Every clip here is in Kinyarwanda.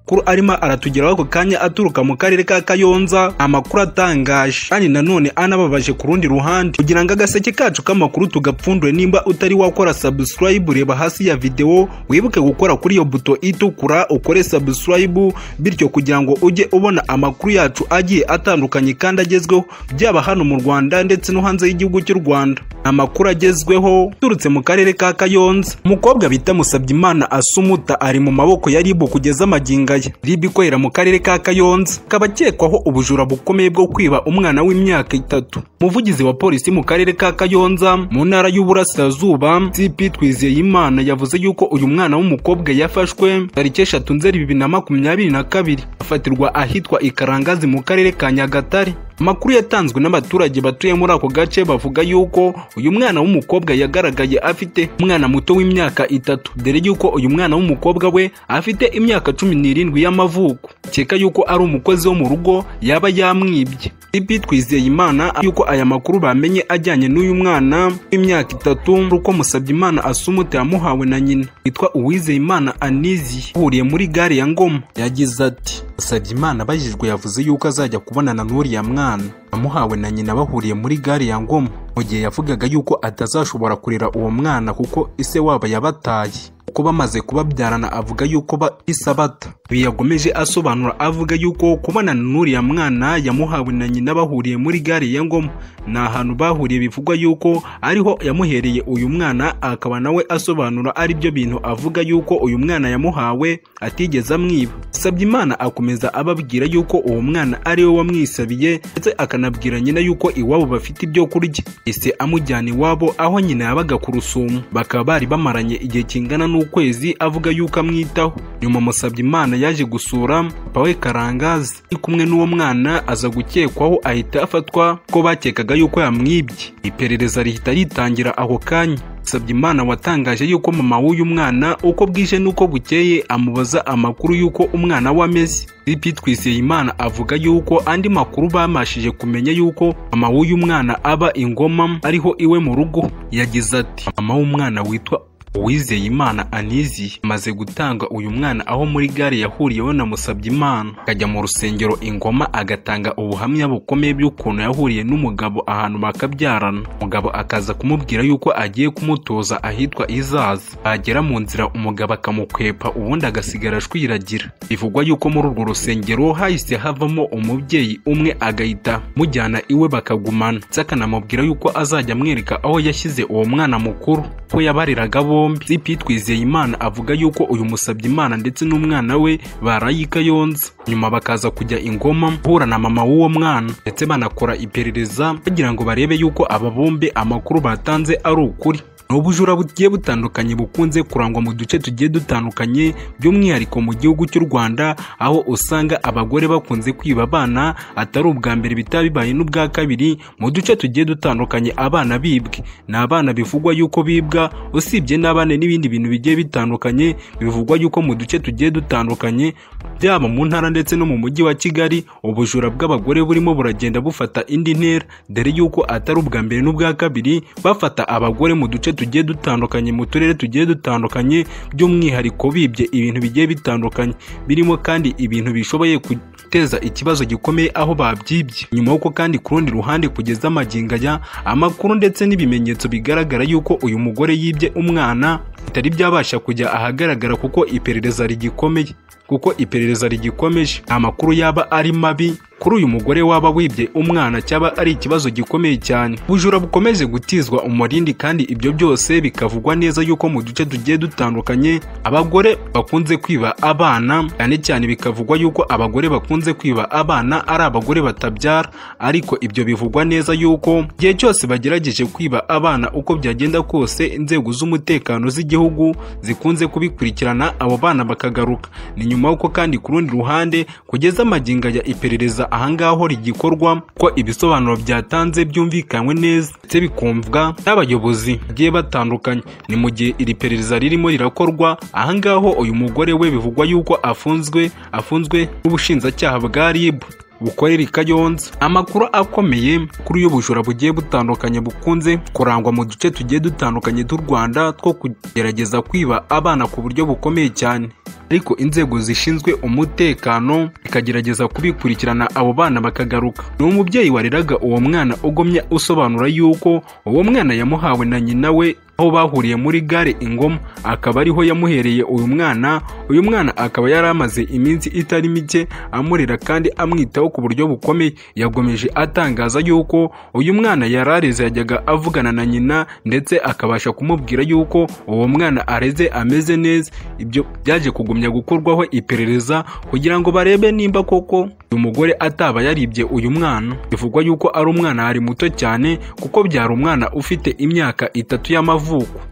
amakuru arimo aratugeraho ako kanya aturuka mu karere ka kayonza amakuru atangaje kandi nanone anababaje ku rundi ruhande kugira ngo agaseke kacu k'amakuru tugapfundure nimba utari wakora subscribe reba hasi ya videwo wibuke gukora kuri iyo buto itukura ukore subscribe bityo kugira ngo ujye ubona amakuru yacu agiye atandukanye kandi agezweho byaba hano mu rwanda ndetse no hanze y'igihugu cy'u rwanda amakuru agezweho turutse mu karere ka kayonza umukobwa bita musabyimana asumuta ari mu maboko ya ribu kugeza amaginga ye ribu ikorera mu karere ka kayonza akaba akekwaho ubujura bukomeye bwo kwiba umwana w'imyaka itatu umuvugizi wa polisi mu karere ka kayonza mu ntara y'uburasirazuba cp twizeyimana yavuze yuko uyu mwana w'umukobwa yafashwe tariki eshatu nzeri bibiri na makumyabiri na kabiri afatirwa ahitwa ikarangazi mu karere ka nyagatare amakuru yatanzwe n'abaturage batuye muri ako gace bavuga yuko uyu mwana w'umukobwa yagaragaye afite umwana muto w'imyaka itatu dore yuko uyu mwana w'umukobwa we afite imyaka cumi n'irindwi y'amavuko akeka yuko ari umukozi wo mu rugo yaba yamwibye ibi twizeye imana yuko aya makuru bamenye ajyanye n'uyu mwana w'imyaka itatu uko musabye imana asumute yamuhawe na nyina witwa uwizeye imana anizi uhuriye muri gare ya ngoma yagize ati musabye imana abajijwe yavuze yuko azajya kubonana n'uriya mwana amuhawe na nyina bahuriye muri gare ya ngoma mu gihe yavugaga yuko atazashobora kurera uwo mwana kuko ise wabo yabataye kuko bamaze kubabyarana avuga yuko bahise bata ibi yagomeje asobanura avuga yuko kubonana n'uriya mwana yamuhawe na nyina bahuriye muri gare ya ngoma ni ahantu bahuriye bivugwa yuko ariho yamuhereye uyu mwana akaba nawe asobanura aribyo bintu avuga yuko uyu mwana yamuhawe atigeze amwiba Sabyimana akomeza ababwira yuko uwo mwana ari we wamwisabiye ndetse akanabwira nyina yuko iwabo bafite ibyo kurya ese amujyana iwabo aho nyina yabaga ku rusumo bakaba bari bamaranye igihe kingana n'ukwezi avuga yuko amwitaho nyuma Musabyimana yaje gusura papa we karangazi ari kumwe n'uwo mwana aza gukekwaho ahita afatwa ko bakekaga yuko yamwibye iperereza rihita ritangira aho kanya Sabyimana watangaje yuko mama w'uyu mwana uko bwije n'uko bukeye amubaza amakuru y'uko umwana we ameze Ripi Twizeyimana avuga yuko andi makuru bamashije kumenya yuko mama w'uyu mwana aba ingoma ariho iwe mu rugo yagize ati mama w'umwana witwa Uwizeyimana Anizi amaze gutanga uyu mwana aho muri gare yahuriyeho na Musabyimana akajya mu rusengero ingoma agatanga ubuhamya bukomeye bw'ukuntu yahuriye n'umugabo ahantu bakabyarana umugabo akaza kumubwira yuko agiye kumutoza ahitwa izaza agera mu nzira umugabo akamukwepa ubundi agasigara ashwiragira bivugwa yuko muri urwo rusengero hahise havamo umubyeyi umwe agahita mujyana iwe bakagumana ndetse akanamubwira yuko azajya amwereka aho yashyize uwo mwana mukuru ko yabariraga bo bombi zipi twizeyimana avuga yuko uyu musabye imana ndetse n'umwana we baraye i kayonza nyuma bakaza kujya ingoma guhura na mama w'uwo mwana ndetse banakora iperereza bagira ngo barebe yuko aba bombi amakuru batanze ari ukuri ni ubujura bugiye butandukanye bukunze kurangwa mu duce tugiye dutandukanye by'umwihariko mu gihugu cy'u rwanda aho usanga abagore bakunze kwiba abana atari ubwa mbere bitaba bibaye n'ubwa kabiri mu duce tugiye dutandukanye abana bibwe ni abana bivugwa yuko bibwa usibye n'abana n'ibindi bintu bigiye bitandukanye bivugwa yuko mu duce tugiye dutandukanye byaba mu ntara ndetse no mu mujyi wa kigali ubujura bw'abagore burimo buragenda bufata indi ntera dore yuko atari ubwa mbere n'ubwa kabiri bafata abagore mu duce tugiye dutandukanye mu turere tugiye dutandukanye by'umwihariko bibye ibintu bigiye bitandukanye birimo kandi ibintu bishoboye guteza ikibazo gikomeye aho babyibye nyuma y'uko kandi ku rundi ruhande kugeza amaginga ya amakuru ndetse n'ibimenyetso bigaragara yuko uyu mugore yibye umwana bitari byabasha kujya ahagaragara kuko iperereza rigikomeye kuko iperereza rigikomeje amakuru yaba ari mabi kuri uyu mugore waba wibye umwana cyaba ari ikibazo gikomeye cyane ubujura bukomeje gutizwa umurindi kandi ibyo byose bikavugwa neza yuko mu duce tugiye dutandukanye abagore bakunze kwiba abana cyane cyane bikavugwa yuko abagore bakunze kwiba abana ari abagore batabyara ariko ibyo bivugwa neza yuko igihe cyose bagerageje kwiba abana uko byagenda kose inzego z'umutekano z'igihugu zikunze kubikurikirana abo bana bakagaruka ni nyuma y'uko kandi ku rundi ruhande kugeza amaginga ya iperereza ahangaho rigikorwa ko ibisobanuro byatanze byumvikanywe neza ndetse bikumvwa n'abayobozi bagiye batandukanye ni mu gihe iri perereza ririmo rirakorwa ahangaho uyu mugore we bivugwa yuko afunzwe afunzwe n'ubushinjacyaha bwa rib bukorera i kayonza amakuru akomeye kuri y'ubujura bugiye butandukanye bukunze kurangwa mu duce tugiye dutandukanye tw'u rwanda two kugerageza kwiba abana ku buryo bukomeye cyane ariko inzego zishinzwe umutekano zikagerageza kubikurikirana abo bana bakagaruka ni umubyeyi wareraga uwo mwana ugomye usobanura yuko uwo mwana yamuhawe na nyina we aho bahuriye muri gare ingoma akaba ariho yamuhereye uyu mwana uyu mwana akaba yari amaze iminsi itari mike amurera kandi amwitaho ku buryo bukomeye yagomeje atangaza yuko uyu mwana yari areze yajyaga avugana na nyina ndetse akabasha kumubwira yuko uwo mwana areze ameze neza ibyo byaje kugumya gukorwaho iperereza kugira ngo barebe nimba koko uyu mugore ataba yaribye uyu mwana bivugwa yuko ari umwana ari muto cyane kuko byari umwana ufite imyaka itatu y'amavuko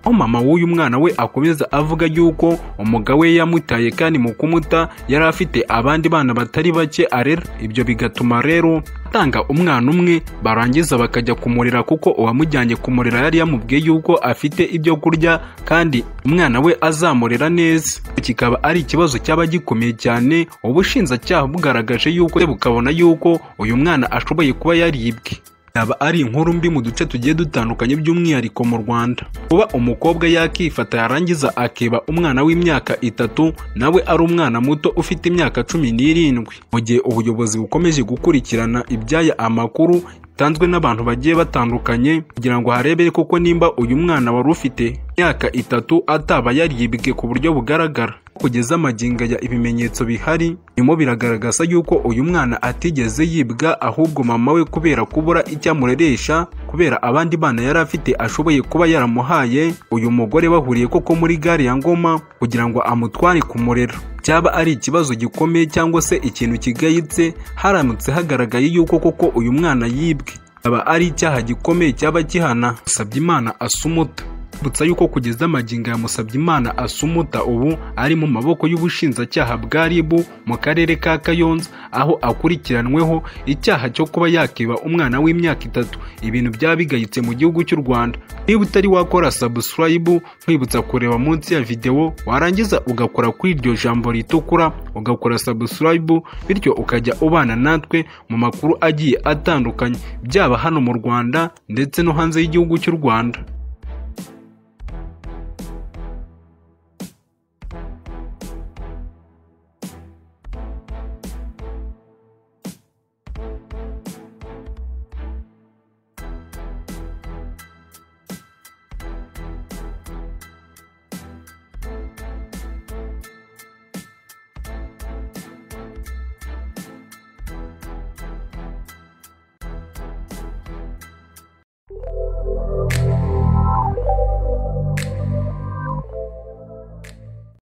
aho mama w'uyu mwana we akomeza avuga yuko umugabo we yamutaye kandi mu kumuta yari afite abandi bana batari bake arera ibyo bigatuma rero atanga umwana umwe barangiza bakajya kumurera kuko uwamujyanye kumurera yari yamubwiye yuko afite ibyo kurya kandi umwana we azamurera neza kikaba ari ikibazo cyaba gikomeye cyane ubushinjacyaha bugaragaje yuko bukabona yuko uyu mwana ashoboye kuba yaribwe yaba ari inkuru mbi mu duce tugiye dutandukanye by'umwihariko mu rwanda kuba umukobwa yakifata yarangiza akeba umwana w'imyaka itatu nawe ari umwana muto ufite imyaka cumi n'irindwi mu gihe ubuyobozi bukomeje gukurikirana ibyaya amakuru bitanzwe n'abantu bagiye batandukanye kugira ngo harebere koko nimba uyu mwana wari ufite imyaka itatu ataba yaribwe ku buryo bugaragara kugeza amagingo ya ibimenyetso bihari birimo biragaragaza yuko uyu mwana atigeze yibwa ahubwo mama we kubera kubura icyo amureresha kubera abandi bana yari afite ashoboye kuba yaramuhaye uyu mugore bahuriye koko muri gare ya ngoma kugira ngo amutware kumurera cyaba ari ikibazo gikomeye cyangwa se ikintu kigayitse haramutse hagaragaye yuko koko uyu mwana yibwe aba ari icyaha gikomeye cyaba gihana usabye imana asumuta twibutsa yuko kugeza amagingo ya Musabyimana asumuta ubu ari mu maboko y'ubushinjacyaha bwa RIB mu karere ka Kayonza aho akurikiranweho icyaha cyo kuba yakiba umwana w'imyaka itatu ibintu byaba bigayitse mu gihugu cy'u Rwanda niba utari wakora subscribe nkwibutsa kureba munsi ya video warangiza ugakora kuri iryo jambo ritukura ugakora subscribe bityo ukajya ubana natwe mu makuru agiye atandukanye byaba hano mu Rwanda ndetse no hanze y'igihugu cy'u Rwanda you